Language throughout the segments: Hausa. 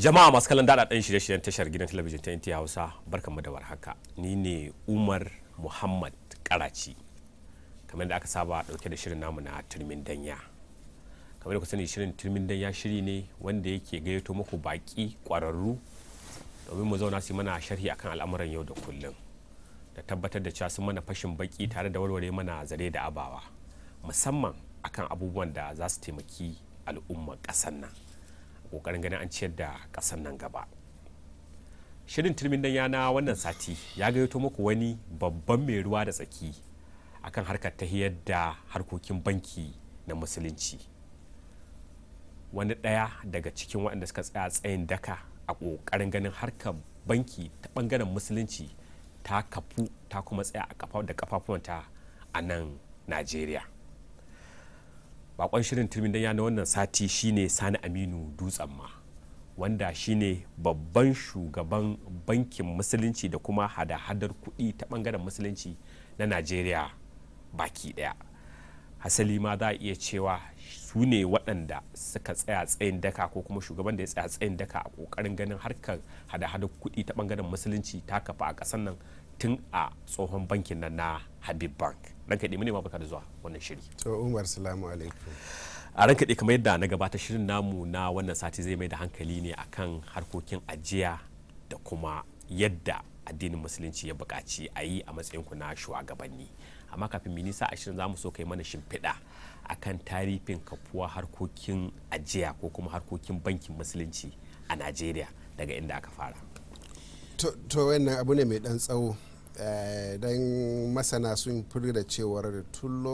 jama'a masu kallon daɗaɗɗen shirye-shiryen tashar gidan talabijin ta NTA Hausa barkanmu da warhaka ni ne Umar Muhammad Karaci kamar da aka saba ɗauke da shirin namu na turmin danya kamar da ku sani shirin turmin danya shiri ne wanda yake gayyato muku baƙi ƙwararru domin mu zauna su mana sharhi akan al'amuran yau da kullum da tabbatar da cewa sun mana fashin baki tare da warware mana zare da abawa musamman akan abubuwan da za su taimaki al'ummar ƙasar nan kokarin ganin an ciyar da ƙasar nan gaba shirin turmin dan yana wannan sati ya gayyato muku wani babban mai ruwa da tsaki akan harkar tahiyar da harkokin banki na musulunci wani ɗaya daga cikin waɗanda suka tsaya tsayin daka a ƙoƙarin ganin harkar banki ta ɓangaren musulunci ta kafu ta kuma tsaya a da kafafuwanta a nan najeriya bakon shirin turmin danya na wannan sati shine sani aminu dutsen ma wanda shine babban shugaban bankin musulunci da kuma hada-hadar kuɗi ta bangaren musulunci na najeriya baki daya hasali ma za a iya cewa su ne waɗanda suka tsaya tsayin daka ko kuma shugaban da ya tsaya tsayin daka a ƙoƙarin ganin harkar hada-hadar kuɗi ta bangaren musulunci ta kafa a ƙasar nan tun a tsohon bankin nan na habib bank ranka ɗi ma baka da zuwa wannan shiri to umar salamu alaikum a ranka ɗi kamar yadda na gabata shirin namu na wannan sati zai mai da hankali ne akan harkokin ajiya da kuma yadda addinin musulunci ya buƙaci a yi a matsayinku na shugabanni amma kafin minisa a shirin zamu so kai mana shimfiɗa akan tarihin kafuwa harkokin ajiya ko kuma harkokin bankin musulunci a najeriya daga inda aka fara to wannan abu ne mai dan tsawo don masana sun furi da cewar tun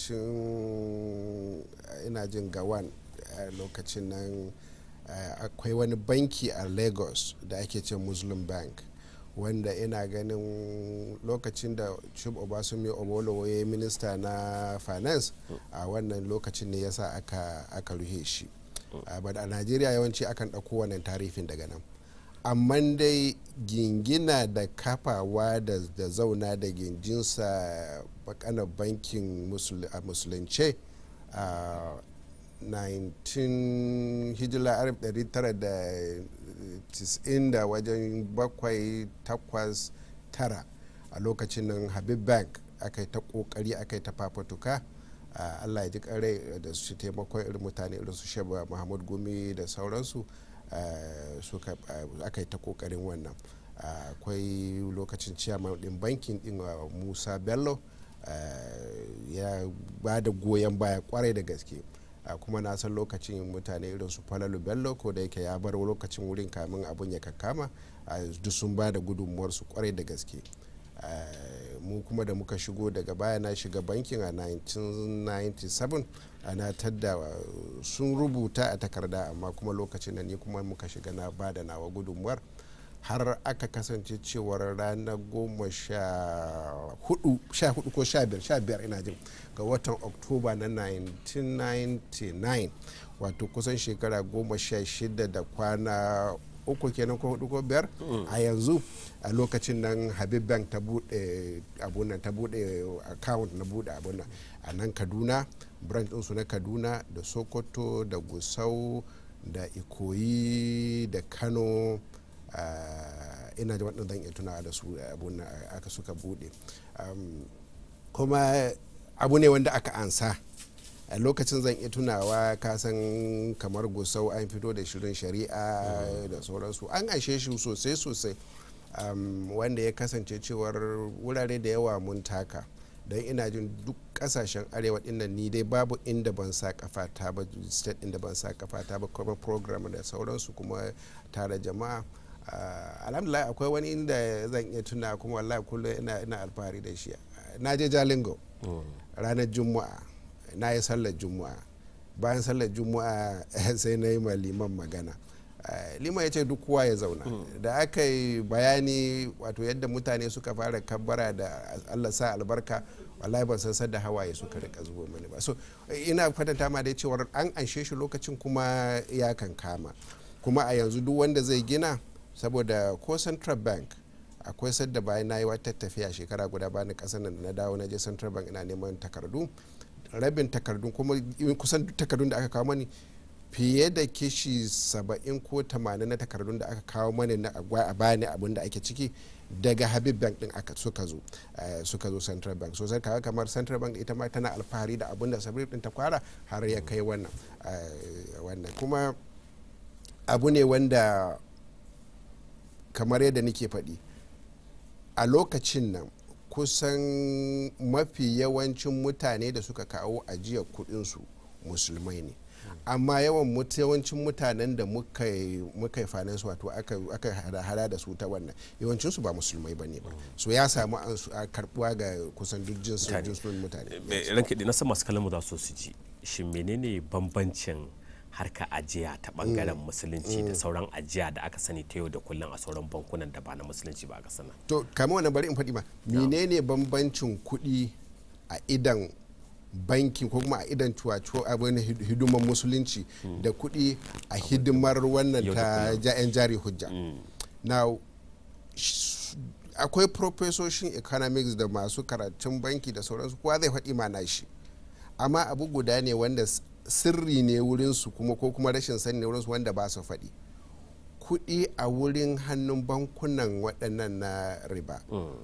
lokacin ina jin gawan lokacin nan akwai wani banki a lagos da ake ce muslim bank wanda ina ganin lokacin da chub obasumi obolo ya yi minista na finance a wannan lokacin ne yasa aka, aka ruhe shi a najeriya yawanci akan ɗauko wannan tarifin daga nan amma dai gingina da kafawa da, da zauna da ginjinsa bakanar bankin musulunce a 19 hijila 1990 da wajen bakwai takwas tara a lokacin nan habib bank aka yi ta kokari aka yi ta fafatuka allah ya ji kare da su taimakon irin mutane irin su sheba muhammad gumi da sauransu suka aka yi ta kokarin wannan akwai lokacin ciyaman din bankin din musa bello ya ba da goyon baya kwarai da gaske kuma na san lokacin mutane irin su falalu bello ko da yake ya bar lokacin wurin kamin abun ya kakkama duk sun ba da gudunmuwarsu kwarai da gaske mu kuma da muka shigo daga baya na shiga bankin a 1997 ana tadda sun rubuta a takarda amma kuma lokacin da ni kuma muka shiga na ba da nawa gudunmuwar har aka kasance cewar ranar goma sha hudu ko sha biyar sha biyar ina jin ga watan oktoba na 1999 wato kusan shekara goma sha shida da kwana uku kenan ko hudu ko biyar a yanzu a lokacin nan habib bank ta bude abunan ta bude account na bude abunan a nan kaduna branch ɗinsu na kaduna da sokoto da gusau da ikoyi da kano ina da waɗanda zan iya tunawa da su abunan aka suka bude kuma abu ne wanda aka ansa a lokacin zan iya tunawa kasan kamar gusau an fito da shirin shari'a da sauransu an aishe shi sosai sosai wanda ya kasance cewar wurare da yawa mun taka don ina jin duk kasashen arewa dinnan ni dai babu inda ban sa kafata ba state inda ban sa kafata ba kuma program da sauransu kuma tare jama'a alhamdulillah akwai wani inda zan iya tuna kuma wallahi kullum ina alfahari da shi na je jalingo ranar juma'a na yi sallar juma'a bayan sallar juma'a sai na yi ma liman magana liman ya ce duk kowa ya zauna da aka yi bayani wato yadda mutane suka fara kabbara da allah sa albarka wallahi ban san da hawaye suka rika zubo mani ba so ina kwatanta ma dai cewar an anshe shi lokacin kuma ya kan kama kuma a yanzu duk wanda zai gina saboda ko central bank akwai sadda bayan na yi wata tafiya shekara guda bani kasar nan na dawo na je central bank ina neman takardu rabin takardun kuma kusan duk takardun da aka kawo mani fiye da kishi 70 ko 80 na takardun da aka kawo mana na a bani abin da ake ciki daga habib bank din aka suka zo suka zo central bank so sai kaga kamar central bank ita ma tana alfahari da abin da sabir din ta kwara har ya kai wannan wannan kuma abu ne wanda kamar yadda nake faɗi a lokacin nan kusan mafi yawancin mutane da suka kawo ajiyar kudinsu musulmai ne amma yawan yawancin mutanen da muka yi finance wato aka hada da su ta wannan yawancinsu ba musulmai ba ne ba so ya samu a karbuwa ga kusan duk jinsin mutane ranke na san masu kalamu za su ji shi menene bambancin harka ajiya ta bangaren musulunci da sauran ajiya da aka sani ta yau da kullum a sauran bankunan da ba na musulunci ba aka sana to kama wannan bari in faɗi ma menene bambancin kuɗi a idan banki ko kuma a idan cuwacuwa abin hidimar musulunci da kuɗi a hidimar wannan ta yan jari hujja now akwai profesoshin economics da masu karatun banki da sauransu kowa zai faɗi ma shi amma abu guda ne wanda sirri ne wurinsu kuma ko kuma rashin sani ne wurinsu wanda ba su faɗi kuɗi a wurin hannun bankunan waɗannan na riba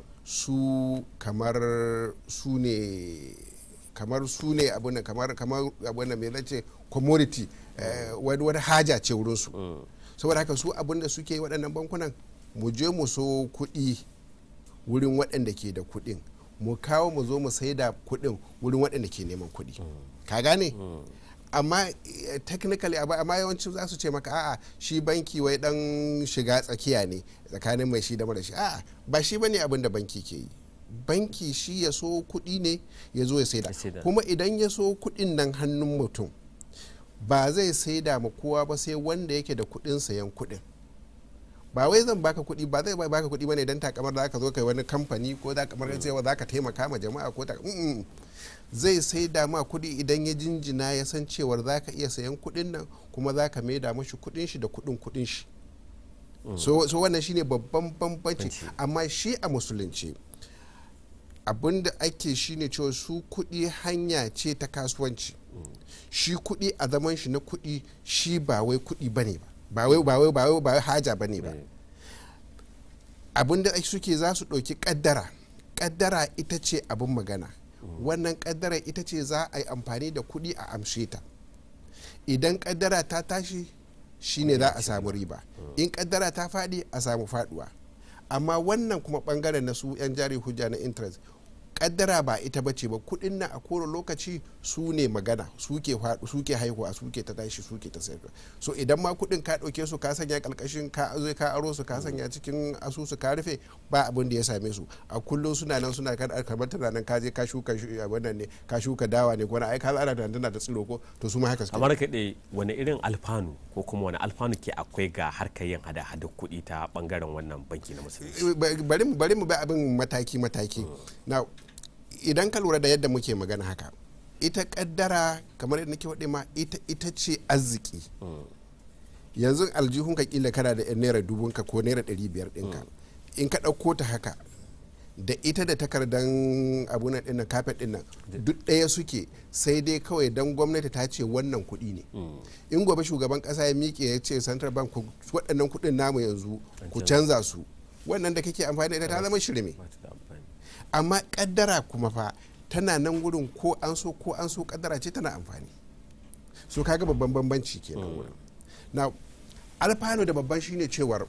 su kamar su ne kamar su ne abin kamar kamar abin mai zace commodity wani wani haja ce wurinsu saboda haka su abin da suke waɗannan bankunan mu je mu so kuɗi wurin waɗanda ke da kuɗin mu kawo mu zo mu sai da kuɗin wurin waɗanda ke neman kuɗi ka gane amma technically amma yawanci za su ce maka a'a shi banki wai dan shiga tsakiya ne tsakanin mai shi da mara shi a'a ba shi bane abin da banki ke yi banki shi ya so kuɗi ne ya zo ya saida kuma idan ya so kuɗin nan hannun mutum ba zai saida ma kowa ba sai wanda yake da kuɗin sayan kuɗin ba wai zan baka kuɗi ba zai baka kuɗi bane dan takamar da ka zo kai wani kamfani ko da kamar cewa za ka taimaka ma jama'a ko ta zai sai da ma kuɗi idan ya jinjina ya san cewar za ka iya sayan kuɗin nan kuma za ka maida mashi kuɗin shi da kuɗin kuɗin shi so, so wannan shine babban bambanci amma shi a musulunci abin da ake shine cewa su kuɗi hanya ce ta kasuwanci shi kuɗi a zaman shi na kuɗi shi ba wai kuɗi bane ba ba wai ba wai ba wai ba wai haja bane ba abin da suke za su ɗauki ƙaddara ƙaddara ita ce abin magana wannan kaddara ita ce za a yi amfani da kuɗi a amshe ta idan kaddara ta tashi shine za a samu riba in kaddara ta faɗi a samu faɗuwa amma wannan kuma ɓangaren na su 'yan jari hujja na interest kaddara ba ita bace ba kuɗin na a kowane lokaci su ne magana suke suke haihuwa suke ta tashi suke ta sayar so idan ma kuɗin ka ɗauke su ka sanya ƙalƙashin ka zo ka aro su ka sanya cikin asusu ka rufe ba abin da ya same su a kullum suna nan suna kan kamar tana nan ka je ka shuka wannan ne ka shuka dawa ne ko na ai ka ana da tana da tsiro ko to su ma haka suke amma kaɗai wani irin alfanu ko kuma wani alfanu ke akwai ga harkar yin hada hada kuɗi ta bangaren wannan banki na musulunci bari mu bari mu bi abin mataki mataki now idan ka lura da yadda muke magana haka ita kaddara kamar yadda nake waɗe ma ita, ita ce arziki yanzu aljihun ka kila kana da naira dubun ka ko naira ɗari biyar ɗinka in ka ɗauko ta haka da ita da takardan abuna ɗin nan kafet ɗin nan duk ɗaya suke sai dai kawai dan gwamnati ta ce wannan kuɗi ne in gobe shugaban ƙasa ya miƙe ya ce central bank waɗannan kuɗin namu yanzu ku canza su wannan da kake amfani da ita ta zama shirme amma kaddara kuma fa tana nan wurin ko an so ko an so kaddara ce tana amfani so kaga babban bambanci kenan wurin na alfano da babban shine cewar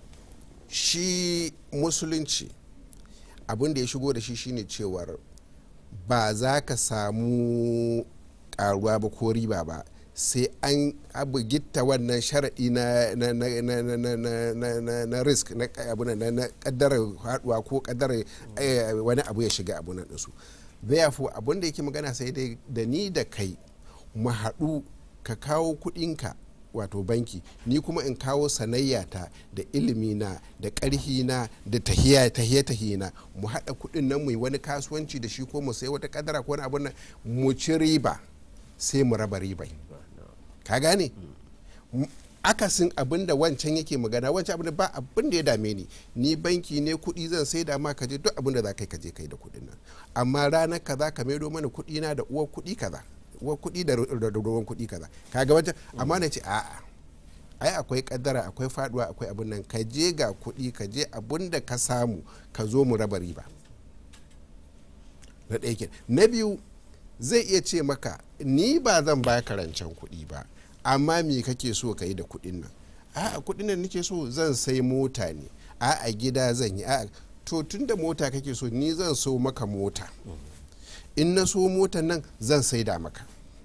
shi musulunci abin da ya shigo da shi shine cewar ba za ka samu karuwa ba ko riba ba sai an abu gitta wannan sharaɗi na na na na na na na na na risk na abu na na kaddara haduwa ko kaddara wani abu ya shiga abu nan su therefore abun da yake magana sai dai da ni da kai mu haɗu ka kawo kuɗinka wato banki ni kuma in kawo sanayyata da ilimina da ƙarhina da tahiya tahiye tahiyina mu haɗa kuɗin nan mu yi wani kasuwanci da shi ko mu sai wata kadara ko wani abun nan mu ci riba sai mu raba ribai ka gane akasin abin da wancan yake magana wancan abin da ba abin da ya dame ni ni banki ne kuɗi zan sai da ma ka je duk abin da za ka yi ka je kai da kuɗin nan amma ranar kaza ka maido mana kuɗi na da uwar kuɗi kaza wa kuɗi da ruwan kuɗi kaza kaga wancan amma na ce a'a ai akwai kaddara akwai faduwa akwai abun nan ka je ga kuɗi ka je abun da ka samu ka zo mu raba riba na ɗaya na biyu zai iya ce maka ni ba zan ba ka rancen kuɗi ba amma me kake so ka yi da kuɗin nan a kuɗin nan nake so zan sai mota ne a a gida zan yi a to tun da mota kake so ni zan so maka mota in na so motan nan zan saida maka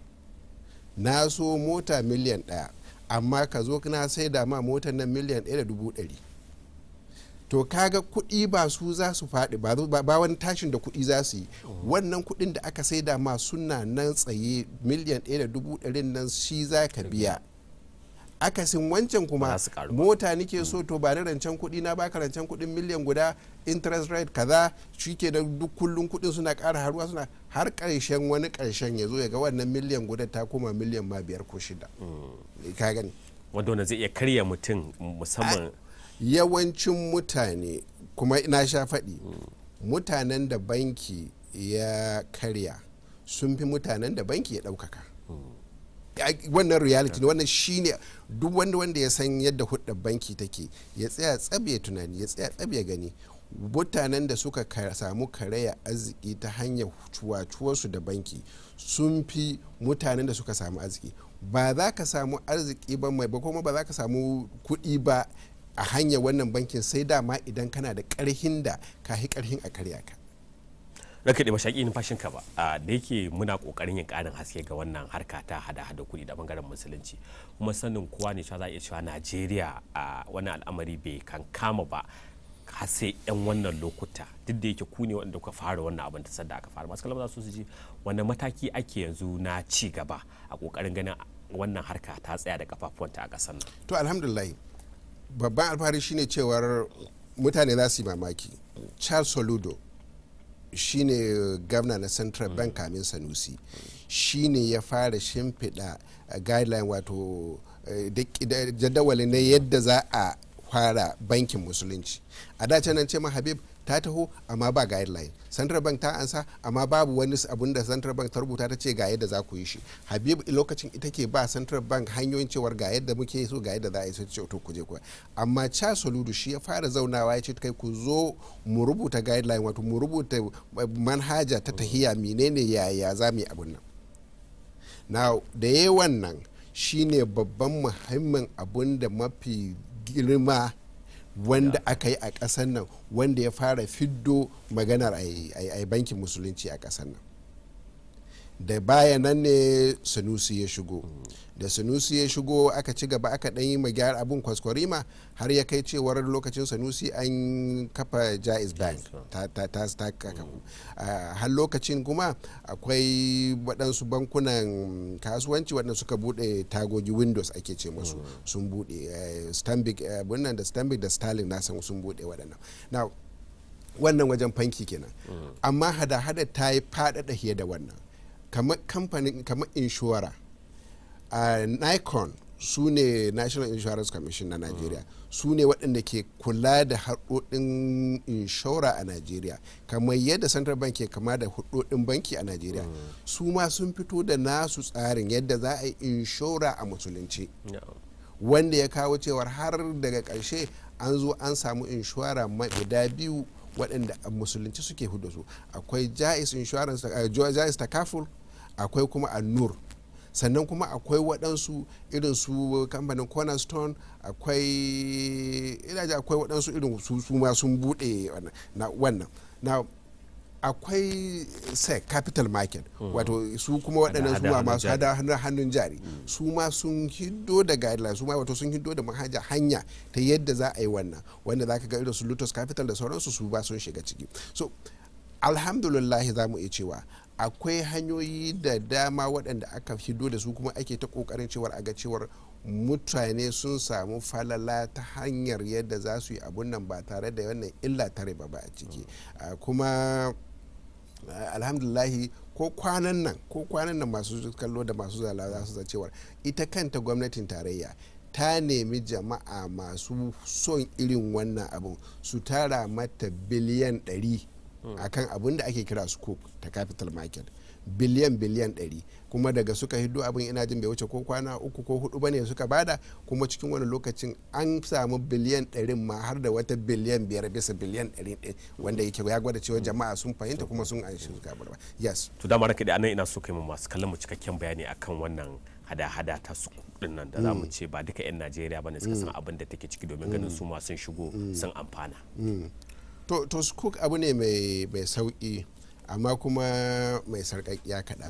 na so mota miliyan ɗaya amma ka zo na saida ma motan nan miliyan ɗaya da dubu ɗari to kaga kuɗi ba su za su faɗi ba wani tashin da kuɗi za su yi wannan kuɗin da aka saida ma suna nan tsaye miliyan ɗaya da dubu ɗarin nan shi za ka biya akasin wancan kuma mota nike so to ba ni rancen kuɗi na baka rancen kuɗin miliyan guda interest rate kaza shi ke da duk kullum kuɗin suna ƙara haruwa suna har ƙarshen wani ƙarshen ya zo ya ga wannan miliyan guda ta koma miliyan ma biyar ko shida ka gani wanda zai iya karya mutum musamman yawancin mutane kuma na sha faɗi mutanen da banki ya karya sun fi mutanen da banki ya ɗaukaka wannan reality ne wannan shine duk wanda wanda ya san yadda hudda banki take ya tsaya tsabe tunani ya tsaya tsabe gani mutanen da suka samu karaya arziki ta hanyar cuwacuwarsu da banki sun fi mutanen da suka samu arziki ba za ka samu arziki ba mai ba kuma ba za ka samu kuɗi ba a hanyar wannan bankin sai dama idan kana da ƙarhin da ka yi ƙarhin a karya ka raka da mashaƙi numfashin ka ba da yake muna ƙoƙarin yin ƙarin haske ga wannan harka ta hada-hada kuɗi da bangaren musulunci kuma sanin kowa ne cewa za a iya cewa najeriya a wani al'amari bai kan kama ba har sai yan wannan lokuta duk da yake ku ne wanda kuka fara wannan abin ta sadda aka fara masu kalmar za su ji wani mataki ake yanzu na ci gaba a ƙoƙarin ganin wannan harka ta tsaya da kafafuwanta a ƙasar nan to alhamdulillah babban alfahari shine cewar mutane za su yi mamaki charles soludo shine gwamna na central bank kamin sanusi shine ya fara shimfiɗa guideline wato jadawali na yadda za a fara bankin musulunci a dace nan ce ma habib ta taho amma ba guideline central bank ta ansa amma babu wani abun da central bank ta rubuta ta ce ga yadda za ku yi shi habib lokacin ita ke ba central bank hanyoyin cewar ga yadda muke so ga yadda za a yi sai ce to ku je ku amma cha soludu shi ya fara zaunawa ya ce kai ku zo mu rubuta guideline wato mu rubuta manhaja ta tahiya menene yaya za mu yi abun nan now da yayi wannan shine babban muhimmin abun da mafi girma wanda aka yi a ƙasar nan wanda ya fara fiddo maganar a bankin musulunci a ƙasar nan da baya nan ne sanusi ya shigo da sanusi ya shigo aka ci gaba aka ɗan yi magyar abin kwaskwarima har ya kai cewar lokacin sanusi an kafa jaiz bank ta kakaku har lokacin kuma akwai waɗansu bankunan kasuwanci waɗanda suka buɗe tagogi windows ake ce masu sun buɗe stanbic bunnan da stanbic da starling na san sun buɗe waɗannan na wannan wajen fanki kenan amma hada-hada ta yi faɗaɗa fiye da wannan kamar kamfanin kamar inshora a nikon su ne national insurance commission na nigeria su ne waɗanda ke kula da haɗoɗin inshora a nigeria kamar yadda central bank ke kama da haɗoɗin banki a nigeria su ma sun fito da nasu tsarin yadda za a yi inshora a musulunci wanda ya kawo cewar har daga ƙarshe an zo an samu inshora guda biyu waɗanda a musulunci suke hudu su akwai jais insurance jais takaful akwai kuma annur sannan kuma akwai waɗansu irin su kamfanin cornerstone akwai ina ji akwai waɗansu irin su ma sun buɗe wannan na akwai sec capital market wato su kuma waɗannan su ma masu hada hannun jari su ma sun hiddo da guidelines su ma wato sun hiddo da manhaja hanya ta yadda za a yi wannan wanda za ka ga irin su lotus capital da sauransu su ba sun shiga ciki so alhamdulillah za mu iya cewa akwai hanyoyi da dama waɗanda aka hiddo da su kuma ake ta ƙoƙarin cewar a ga cewar mutane sun samu falala ta hanyar yadda za su yi abun nan ba tare da wannan illa tare ba ba a ciki kuma alhamdulahi ko kwanan nan ko kwanan nan masu kallo da masu zala za su cewar ita kanta gwamnatin tarayya ta nemi jama'a masu son irin wannan abun su tara mata biliyan 100 akan abin da ake kira scoop ta capital market biliyan biliyan 100 kuma daga suka hiddo abin ina jin bai wuce ko kwana uku ko hudu bane suka bada kuma cikin wani lokacin an samu biliyan 100 ma har da wata biliyan biyar bisa biliyan 100 wanda yake ya gwada cewa jama'a sun fahimta kuma sun an shi ba yes to dama ranka da anan ina so kai mu masu kallon mu cikakken bayani akan wannan hada-hada ta su kudin nan da za mu ce ba duka 'yan najeriya ba ne suka san abin da take ciki domin ganin su ma sun shigo sun amfana to to scoop abu ne mai mai sauki amma kuma mai sarƙaƙiya kaɗan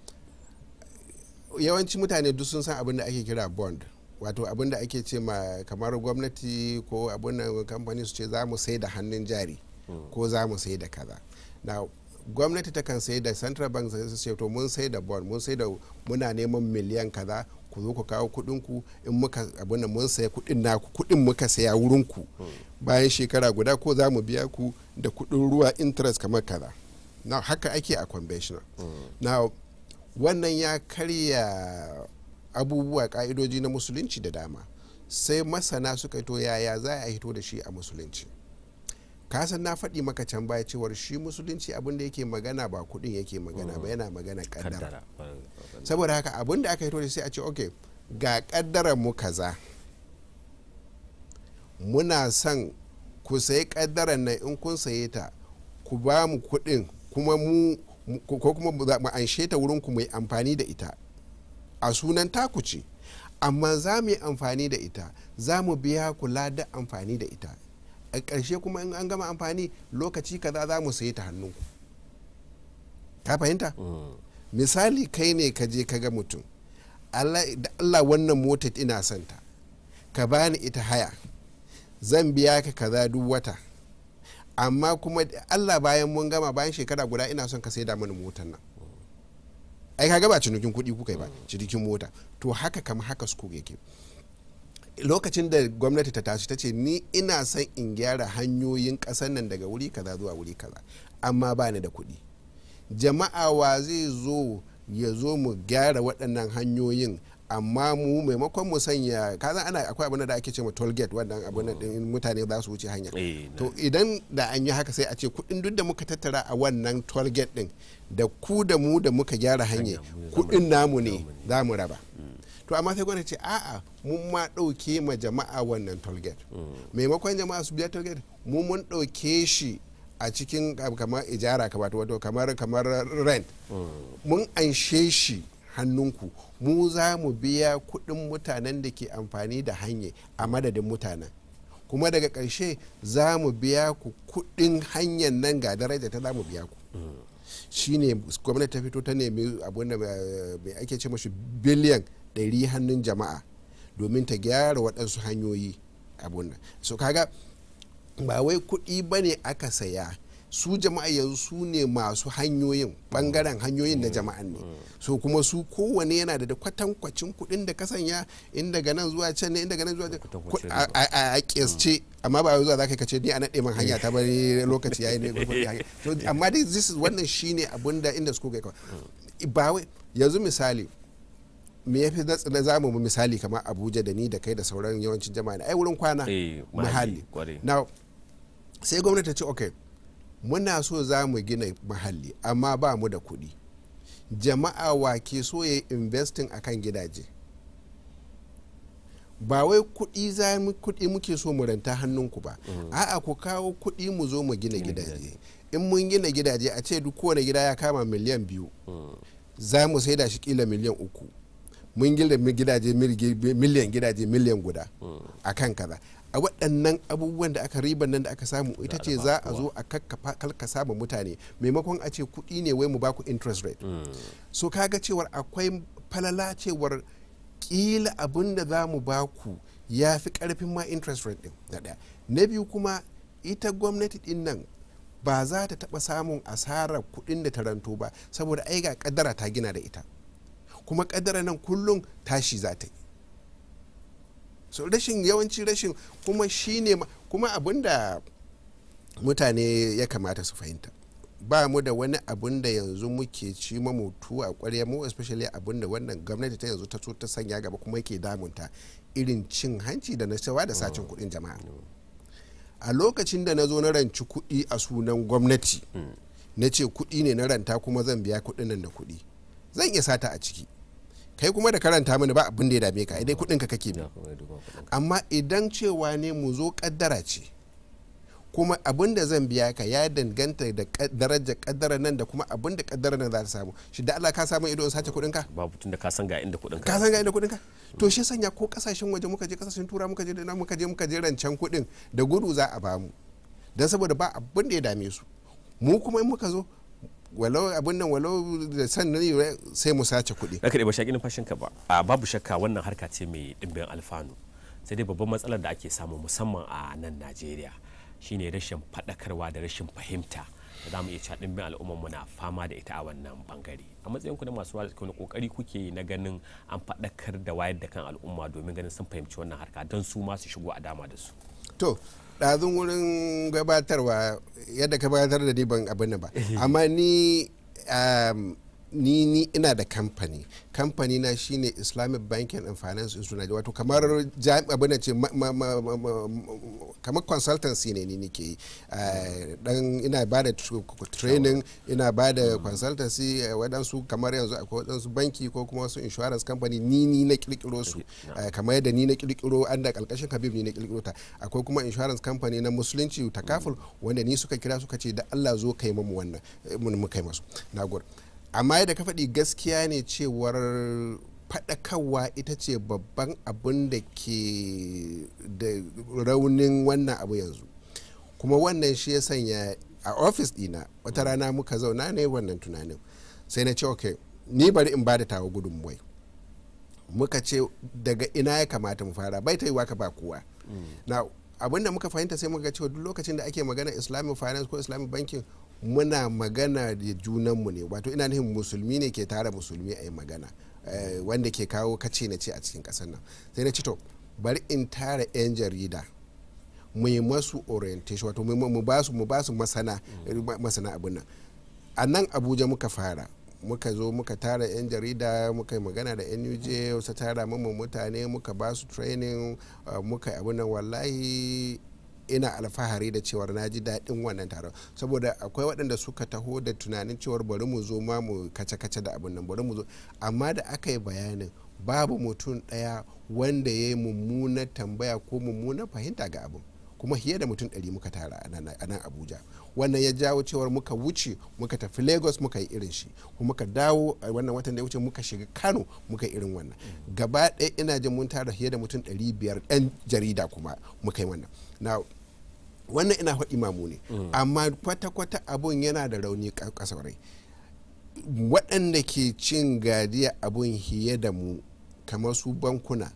yawanci mutane duk sun san abin da ake kira bond wato abin da ake ce ma kamar gwamnati ko abin da kamfani su ce za mu sai da hannun jari ko za mu sai da kaza na gwamnati ta kan sai da central bank su ce to mun sai da bond mun sai da muna neman miliyan kaza ku zo ku kawo kuɗin ku in muka abin da mun saya kuɗin naku kuɗin muka saya wurin ku bayan shekara guda ko za mu biya ku da kuɗin ruwa interest kamar kaza na haka ake a conventional na wannan ya karya abubuwa ka'idoji na musulunci da dama sai masana suka to yaya za a hito da shi a musulunci kasan na faɗi maka can baya cewar shi musulunci abinda yake magana ba kuɗin yake magana ba yana magana kaddara saboda haka abinda aka hito da sai a ce ok ga kaddarar mu kaza muna son ku sayi kaddarar nan in kun saye ta ku ba mu kuɗin kuma mu ko kuma mu anshe ta wurin ku mai amfani da ita a sunan taku ce amma za mu yi amfani da ita za mu biya kula da amfani da ita a ƙarshe kuma in an gama amfani lokaci kaza za mu sayi ta hannunku ka fahimta misali kai ne ka je ka ga mutum da allah wannan mota ina son ta ka bani ita haya zan biya ka kaza duk wata amma kuma allah bayan mun gama bayan shekara guda ina son ka sai da mani motar nan ai ka ba cinikin kuɗi kuka yi ba cinikin mota to haka kama haka su yake lokacin da gwamnati ta tashi ta ce ni ina son in gyara hanyoyin ƙasar nan daga wuri kaza zuwa wuri kaza amma ba ni da kuɗi jama'a wa zai zo ya zo mu gyara waɗannan hanyoyin amma mu maimakon mu sanya kaza ana akwai abin da ake ce ma toll gate wannan abin din mutane za su wuce hanya to idan da an yi haka sai a ce kuɗin duk da muka tattara a wannan toll gate din da ku da mu da muka gyara hanya kuɗin namu ne za mu raba to amma sai gwamnati ce a'a mun ma ɗauke ma jama'a wannan toll gate maimakon jama'a su biya toll gate mu mun ɗauke shi a cikin kamar ijara wato kamar kamar rent mun anshe shi hannunku mu za mu biya kuɗin mutanen da ke amfani da hanya a madadin mutanen kuma daga ƙarshe za mu biya ku kuɗin hanyar nan ga daraja ta za mu biya ku shine gwamnati ta fito ta nemi abin da mai ake ce mashi biliyan 100 hannun jama'a domin ta gyara waɗansu hanyoyi abun nan so kaga ba wai kuɗi ba ne aka saya su jama'a yanzu su ne masu hanyoyin bangaren hanyoyin na jama'an ne so kuma su kowane yana da kwatankwacin kuɗin da ka sanya in daga nan zuwa can ne in daga nan zuwa can a kesce amma ba zuwa za ka ce ni a naɗe man hanya ta bari lokaci yayi ne amma dai this is wannan shine abun da inda su kai ba wai yanzu misali me ya fi na zamu mu misali kamar abuja da ni da kai da sauran yawancin jama'a ai wurin kwana muhalli now sai gwamnati ta ce okay muna so za mu gina mahalli amma ba mu da kuɗi jama'a wa ke so ya investing a kan gidaje ba wai kuɗi za mu kuɗi muke so mu ranta hannunku ba a'a ku kawo kuɗi mu zo mu gina gidaje in mun gina gidaje a ce duk kowane gida ya kama miliyan biyu za mu sai da shi kila miliyan uku mun gina gidaje miliyan gidaje miliyan guda a kan kaza a waɗannan abubuwan da aka riban nan da aka samu ita ce za a zo a kalkasa ma mutane maimakon a ce kuɗi ne wai mu baku interest rate so kaga cewar akwai falala cewar kila abin da za mu baku ya fi ƙarfin ma interest rate ɗin na ɗaya na biyu kuma ita gwamnati ɗin nan ba za ta taɓa samun asarar kuɗin da ta ranto ba saboda ai ga ƙaddara ta gina da ita kuma ƙaddara nan kullum tashi za ta yi so rashin yawanci rashin kuma shine kuma abinda mutane ya kamata su fahimta ba mu da wani abun da yanzu muke ci mutu a kwarya mu especially abun da wannan gwamnati ta yanzu ta so ta sanya gaba kuma yake damunta irin cin hanci da na da sacin kuɗin jama'a a lokacin da na zo na ranci kuɗi a sunan gwamnati na ce kuɗi ne na ranta kuma zan biya kuɗin nan da kuɗi zan iya sata a ciki kai kuma da karanta mini ba abin da ya dame ka dai kuɗin ka kake bi amma idan cewa ne mu zo kaddara ce kuma abin da zan biya ka ya danganta da darajar kaddara nan da kuma abin da kaddara nan za ta samu shi da Allah ka samu ido in sace kuɗin ka babu tun da ka san ga inda kuɗin ka san ga inda kuɗin ka to shi sanya ko kasashen waje muka je kasashen tura muka je da muka je muka je rancen kuɗin da gudu za a bamu dan saboda ba abin da ya dame su mu kuma in muka zo walau abin nan walau da sannan sai mu sace kuɗi. Raka da ba shaƙi numfashin ka ba. A babu shakka wannan harka ce mai ɗimbin alfanu. Sai dai babban matsalar da ake samu musamman a nan Najeriya shine rashin faɗakarwa da rashin fahimta da za mu iya cewa ɗimbin al'ummar mu na fama da ita a wannan bangare. A matsayin ku na masu wani kokari kuke na ganin an faɗakar da wayar da kan al'umma domin ganin sun fahimci wannan harka don su ma su shigo a dama da su. To, ɗazun wurin gabatarwa yadda ka gabatar da ni ban abin ba amma ni ni ni ina da kamfani kamfani na shine islamic banking and finance institute wato kamar abin da ce kamar consultancy ne ni nike yi dan ina ba da training ina ba da consultancy waɗansu kamar yanzu akwai waɗansu banki ko kuma wasu insurance company ni ni na kirkiro su kamar yadda ni na kirkiro an da kalkashin habib ni na kirkiro ta akwai kuma insurance company na musulunci takaful wanda ni suka kira suka ce da Allah zo kai mamu wannan mun kai masu nagode amma yadda ka faɗi gaskiya ne cewar faɗakarwa ita ce babban abin da ke da raunin wannan abu yanzu kuma wannan shi ya sanya a ofis ɗina wata rana muka zauna ne wannan tunanin sai na ce ok ni bari in bada tawa gudunmuwai muka ce daga ina ya kamata mu fara bai ta yi waka ba kowa na abin da muka fahimta sai muka cewa duk lokacin da ake magana islamic finance ko islamic banking muna magana da junanmu ne wato ina nufin musulmi ne ke tara musulmi a yi magana wanda ke kawo kace na ce a cikin kasar nan sai na ci to bari in tara 'yan jarida mu yi masu orientation wato mu ba su mu ba su masana masana abin nan a nan abuja muka fara muka zo muka tara 'yan jarida muka yi magana da nuj wasu tara mamman mutane muka ba su training muka yi abin nan wallahi ina alfahari da cewar na ji daɗin wannan taron saboda akwai waɗanda suka taho da tunanin cewar bari mu zo ma mu kace-kace da abin nan bari mu zo amma da aka yi bayanin babu mutum ɗaya wanda ya yi mummunar tambaya ko mummunar fahimta ga abin kuma fiye da mutum ɗari muka tara a nan abuja wannan ya jawo cewar muka wuce muka tafi lagos muka yi irin shi kuma muka dawo a wannan watan da ya wuce muka shiga kano muka yi irin wannan gaba ɗaya ina jin mun tara fiye da mutum ɗari biyar ɗan jarida kuma muka yi wannan na wannan ina faɗi mamu ne amma kwata-kwata abun yana da rauni kasaurai waɗanda ke cin gadiya abun hiye da mu kamar su bankuna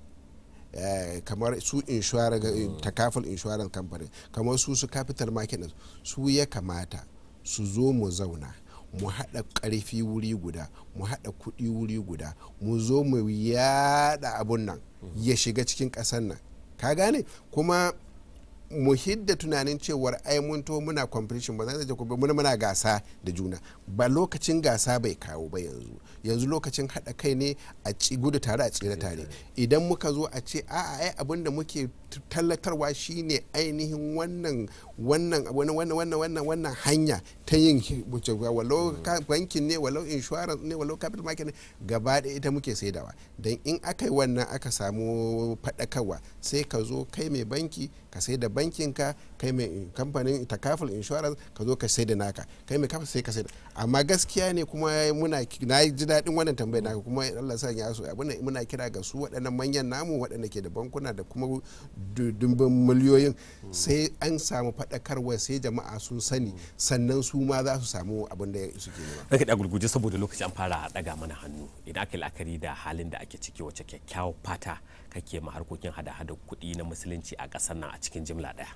Uh, kamar su takaful insurance company kamar su su capital market su ya kamata su zo mu zauna mu haɗa ƙarfi wuri guda mu haɗa kuɗi wuri guda mu zo mu yada abun nan ya shiga cikin ƙasar nan ka gane kuma mu hidda tunanin cewar ai mun to muna competition ba zai kuma muna muna gasa da juna ba lokacin gasa bai kawo ba yanzu yanzu lokacin haɗa kai ne a ci gudu tare a tsira tare idan muka zo a ce a'a ai abin da muke tallatarwa shine ainihin wannan wannan wannan wannan wannan wannan hanya ta yin walau bankin ne walau insurance ne walau capital market ne gaba da ita muke saidawa don in aka yi wannan aka samu faɗakarwa sai ka zo kai mai banki ka sai da bankinka kai mai kamfanin takaful insurance ka zo ka sai da naka kai mai kafa sai ka sai da amma gaskiya ne kuma muna na ji daɗin wannan tambayar naka kuma Allah sa ya so abin muna kira ga su waɗannan manyan namu waɗanda ke da bankuna da kuma dumbin miliyoyin sai an samu faɗakarwa sai jama'a sun sani sannan su ma za su samu abin da suke nema. Raka da gurguje saboda lokaci an fara daga mana hannu idan aka yi la'akari da halin da ake ciki wacce kyakkyawar fata kake ma harkokin hada-hada kuɗi na musulunci a ƙasar nan a cikin jimla ɗaya.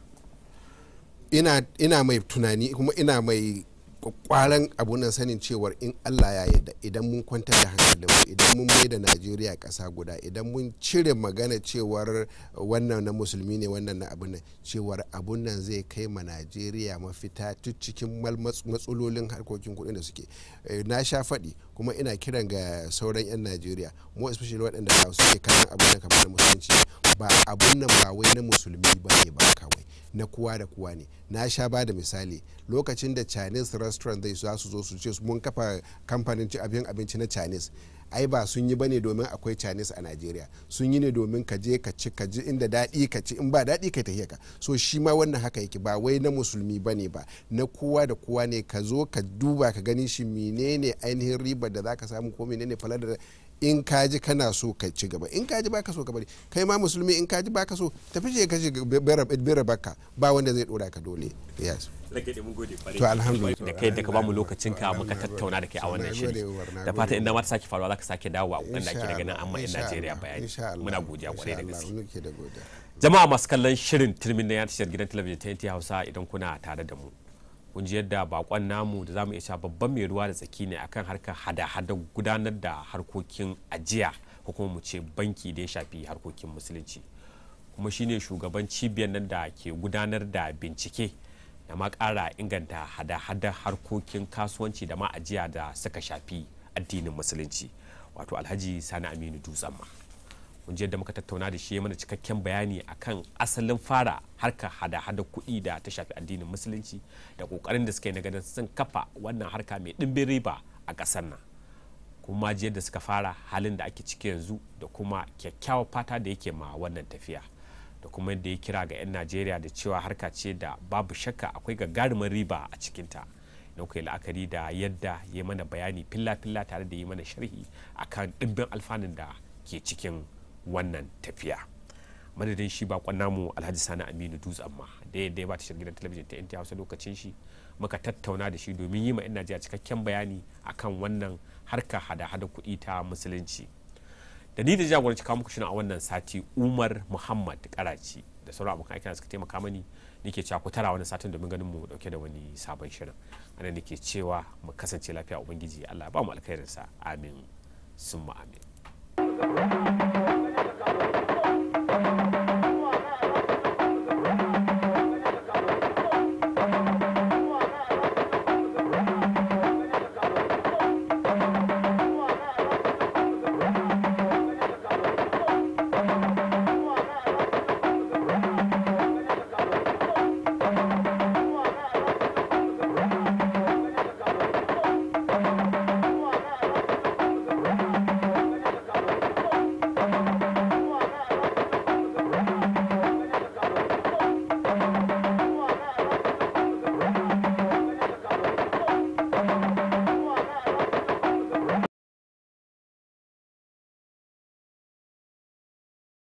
Ina mai tunani kuma ina mai kwaran abu nan sanin cewar in Allah ya yarda idan mun kwantar da hankalinmu idan mun mai da Najeriya ƙasa guda idan mun cire magana cewar wannan na musulmi ne wannan na abun nan cewar abun nan zai kai ma Najeriya mafita tun cikin matsalolin harkokin kuɗi da suke na sha faɗi kuma ina kiran ga sauran 'yan Najeriya mu especially waɗanda ba suke kayan abun nan kamar na musulunci ba abun nan ba wai na musulmi ba ne ba kawai na kowa da kowa ne na sha ba da misali lokacin da chinese restaurant zai za su zo su ce mun kafa kamfanin ci abin abinci na chinese ai ba sun yi bane domin akwai chinese a nigeria sun yi ne domin ka je ka ci ka ji inda daɗi ka ci in ba daɗi ka tafiya ka so shi ma wannan haka yake ba wai na musulmi bane ba na kowa da kowa ne ka zo ka duba ka gani shi menene ainihin ribar da zaka samu ko menene falar da in ka ji kana so ka ci gaba in ka ji baka so ka bari kai ma musulmi in ka ji baka so tafi je ka bera baka ba wanda zai dora ka dole yes to alhamdulillah da kai da ka bamu lokacin ka muka tattauna da kai a wannan shiri da fatan inda ma ta sake faruwa zaka sake dawowa wanda ake daga nan amma in Najeriya bayani muna godiya kwarai da gaske jama'a masu kallon shirin turmin na tashar gidan talabijin ta yanti Hausa idan kuna tare da mu kun ji yadda bakon namu da zamu iya babban mai ruwa da tsaki ne akan harkar hada-hada gudanar da harkokin ajiya ko kuma mu ce banki da ya shafi harkokin musulunci kuma shine shugaban cibiyar nan da ke gudanar da bincike da ma kara inganta hada-hada harkokin kasuwanci da ma ajiya da suka shafi addinin musulunci wato alhaji sani aminu dutsen ma kun yadda muka tattauna da shi mana cikakken bayani akan asalin fara harkar hada-hada kuɗi da ta shafi addinin musulunci da ƙoƙarin da suka yi na ganin sun kafa wannan harka mai ɗimbin riba a ƙasar nan kuma ji yadda suka fara halin da ake ciki yanzu da kuma kyakkyawar fata da yake ma wannan tafiya da kuma yadda ya kira ga 'yan najeriya da cewa harka ce da babu shakka akwai gagarumin riba a cikinta na kai la'akari da yadda ya mana bayani filla-filla tare da yi mana sharhi akan ɗimbin alfanun da ke cikin wannan tafiya madadin shi bakon namu alhaji sani aminu dutsen ma da yadda ya ba tashar gidan talabijin ta yanti hausa lokacin shi muka tattauna da shi domin yi ma 'yan najeriya cikakken bayani akan wannan harka hada-hada kuɗi ta musulunci da ni da jagoranci kawo muku shirin a wannan sati umar muhammad karaci da sauran abokan aiki suka taimaka mani nake cewa ku tara wani satin domin ganin mu dauke da wani sabon shirin ana nake cewa mu kasance lafiya ubangiji allah ba mu alkhairinsa amin summa amin